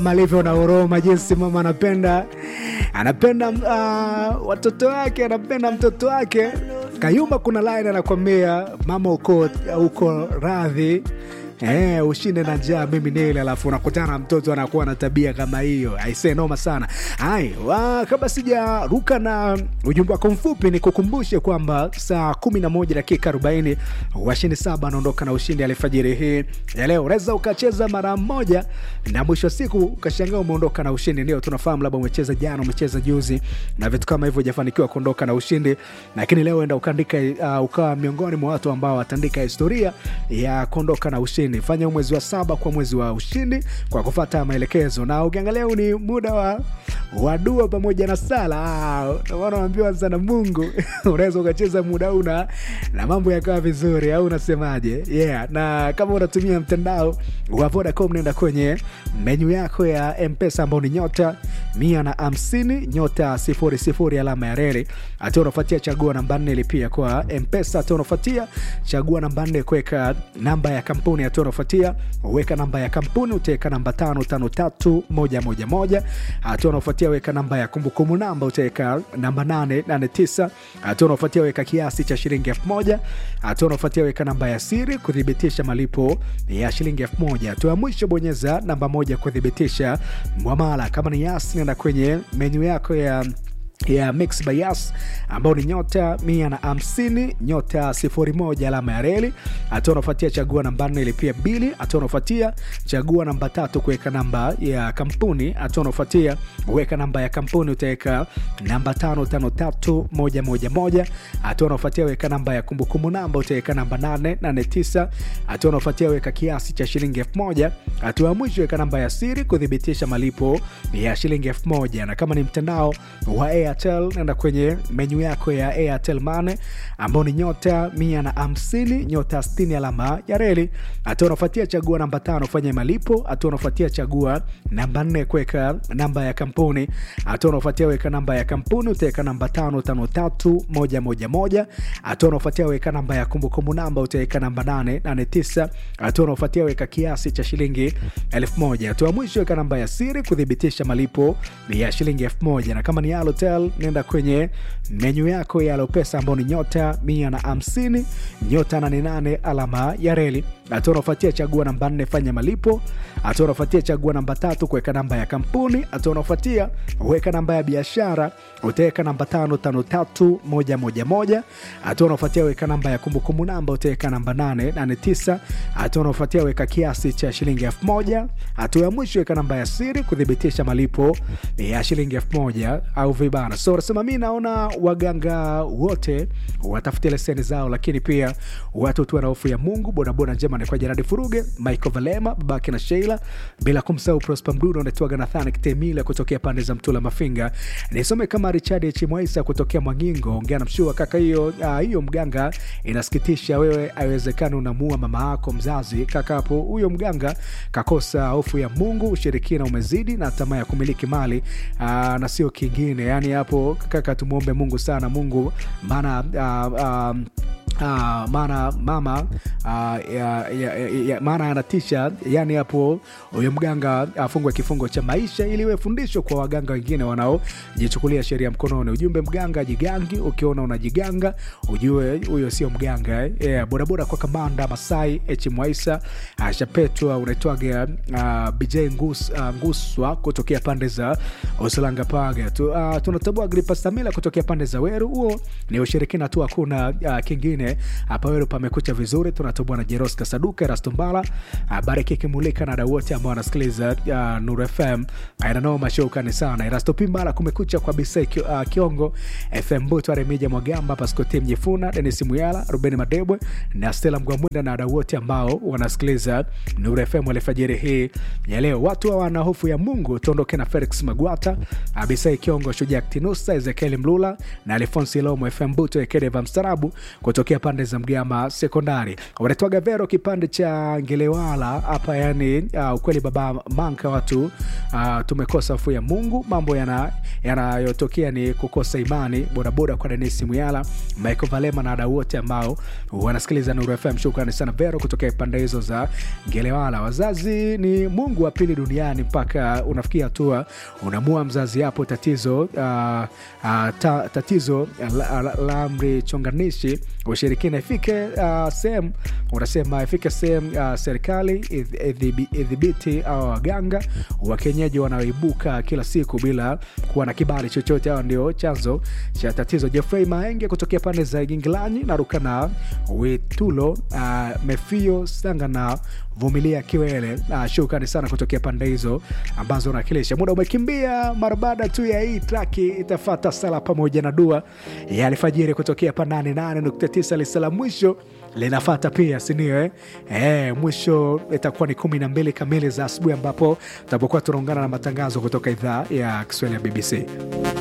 alivyo na huruma, jinsi mama anapenda anapenda uh, watoto wake, anapenda mtoto wake. Kayumba kuna line anakwambia mama, uko uko radhi Eh, ushinde na njaa mimi nile, alafu unakutana na mtoto anakuwa na tabia kama hiyo, aisee, noma sana. Hai, wa, kabla sijaruka na ujumbe wako mfupi, ni kukumbushe kwamba saa 11 dakika 40 washindi saba anaondoka na ushindi alfajiri hii ya leo. Unaweza ukacheza mara moja na mwisho wa siku ukashangaa umeondoka na ushindi. Ndio tunafahamu labda umecheza jana, umecheza juzi na vitu kama hivyo, hujafanikiwa kuondoka na ushindi, lakini leo enda ukaandika, uh, ukawa miongoni mwa watu ambao wataandika historia ya kuondoka na ushindi fanya mwezi wa saba kwa mwezi wa ushindi kwa kufata maelekezo, na ukiangalia ni muda wa wa dua pamoja na sala. Wanaambiwa sana Mungu unaweza ukacheza muda huu na na mambo yakawa vizuri, au unasemaje? Yeah, na kama unatumia mtandao wa Vodacom, nenda kwenye menyu yako ya Mpesa ambao ni nyota mia na hamsini nyota sifuri sifuri alama ya reli, hata unafuatia chagua namba nne lipia kwa Mpesa, hata unafuatia chagua namba nne kuweka namba ya kampuni, hata unafuatia weka namba ya kampuni, utaweka namba tano tano tatu moja moja moja, hata unafuatia weka namba ya kumbukumbu namba, utaweka namba nane nane tisa, hata unafuatia weka kiasi cha shilingi elfu moja, hata unafuatia weka namba ya siri kuthibitisha malipo ya shilingi elfu moja. Hatua ya mwisho bonyeza namba moja kuthibitisha mwamala. Kama ni Yas, nenda kwenye menyu yako ya ya Mix by Yas ambao ni nyota mia na hamsini nyota sifuri moja alama ya reli. Hatua unafuatia chagua namba nne ilipia bili. Hatua unafuatia chagua namba tatu kuweka namba ya kampuni. Hatua unafuatia weka namba ya kampuni, utaweka namba tano tano tatu moja moja moja. Hatua unafuatia weka namba ya kumbukumbu namba, utaweka namba nane nane tisa. Hatua unafuatia weka kiasi cha shilingi elfu moja. Hatua ya mwisho weka namba ya siri kuthibitisha malipo ya shilingi elfu moja. Na kama ni mtandao wa Airtel nenda kwenye menyu yako ya Airtel Money ambao ni nyota mia na hamsini nyota sitini alama ya reli. Hatua unafuatia chagua namba tano fanya malipo. Hatua unafuatia chagua namba nne kuweka namba ya kampuni. Hatua unafuatia weka namba ya kampuni, utaweka namba tano tano tatu moja moja moja. Hatua unafuatia weka namba ya kumbukumbu namba, utaweka namba nane nane tisa. Hatua unafuatia weka kiasi cha shilingi elfu moja. Hatua mwisho weka namba ya siri kuthibitisha malipo ya shilingi elfu moja. Na kama ni Halotel nenda kwenye menyu yako ya Alopesa ambao ni nyota mia na hamsini nyota nane nane alama ya reli. Hatua unafuatia chagua namba nne fanya malipo. Hatua unafuatia chagua namba tatu kuweka namba ya kampuni. Hatua unafuatia weka namba ya biashara, utaweka namba tano tano tatu moja moja moja. Hatua unafuatia weka namba ya kumbukumbu namba, utaweka namba nane nane tisa. Hatua unafuatia weka kiasi cha shilingi elfu moja. Hatua ya mwisho weka namba ya siri kuthibitisha malipo ya shilingi elfu moja au vibana. So nasema mi naona waganga wote watafutia leseni zao, lakini pia watu tuwe na hofu ya Mungu. Bodaboda njema ni kwa Jeradi Furuge, Michael Valema, babake na Sheila, bila kumsahau Prosper Mdudo anaitwaga Nathan Kitemila kutokea pande za Mtula Mafinga. Nisome kama Richard H Mwaisa kutokea Mwangingo, ongea na mshua kaka. Hiyo hiyo mganga inasikitisha, wewe haiwezekani unamuua mama yako mzazi kaka. Hapo huyo mganga kakosa hofu ya Mungu, ushirikina umezidi na tamaa ya kumiliki mali aa, na sio kingine. Yani hapo kaka, tumwombe Mungu sana Mungu maana uh, um, Ah, maana mama ah, ya, ya, ya, maana anatisha. Yani hapo huyo mganga afungwe kifungo cha maisha ili iwe fundisho kwa waganga wengine wanaojichukulia sheria mkononi. Ujumbe mganga jigangi, ukiona unajiganga ujue huyo sio mganga eh. Yeah, bodaboda kwa kamanda Masai H Mwaisa ashapetwa unaitwaga uh, BJ Ngus, uh, Nguswa kutokea pande za Usalanga Paga tu, uh, tunatambua Gripa Samila kutokea pande za Weru. Huo ni ushirikina tu, hakuna uh, kingine hapa Weru pamekucha vizuri. Tunatambua na Jeros Kasaduka Rastumbala habari kikimulika na dau wote ambao wanasikiliza uh, Nuru FM ainanao mashaukani sana Erasto Pimbala kumekucha kwa Bisai uh, Kiongo FM Butu Aremija Mwagamba Paskoti Mjifuna Denis Muyala Ruben Madebwe na Stella Mgwamwenda na dau wote ambao wanasikiliza Nuru FM alfajiri hii ya leo. Watu wana hofu ya Mungu, tuondoke na Felix Magwata Abisai Kiongo Shujaa Tinusa Ezekiel Mlula na Alfonsi Lomo FM Butu Ekedeva Mstarabu kutokea pande za Mgama Sekondari. Wanatoaga Vero kipande cha Ngelewala hapa, yani uh, ukweli baba manka watu uh, tumekosa hofu ya Mungu, mambo yanayotokea yana ni kukosa imani. Bodaboda kwa Denisi Muyala, Michael Valema na wadau wote ambao wanasikiliza Nuru FM. Shukrani sana Vero kutokea pande hizo za Ngelewala. Wazazi ni Mungu wa pili duniani, mpaka unafikia hatua unamua mzazi hapo tatizo uh, uh, ta, tatizo la, la, la amri chonganishi ushirikina ifike uh, sehemu unasema ifike sehemu uh, serikali idhibiti au waganga wa kienyeji wanaoibuka kila siku bila kuwa na kibali chochote. Hawa ndio chanzo cha tatizo. Jeffrey Maenge kutokea pande za Gingilanyi na Rukana Witulo, uh, Mefio Sanga na Vumilia Kiwele. Uh, shukrani sana kutokea pande hizo ambazo unawakilisha. Muda umekimbia mara baada tu ya hii traki itafata sala pamoja na dua ya alfajiri kutokea pa 88.9 lisala mwisho linafata pia sindio? Eh? Eh, mwisho itakuwa ni kumi na mbili kamili za asubuhi ambapo tutapokuwa tunaungana na matangazo kutoka idhaa ya Kiswahili ya BBC.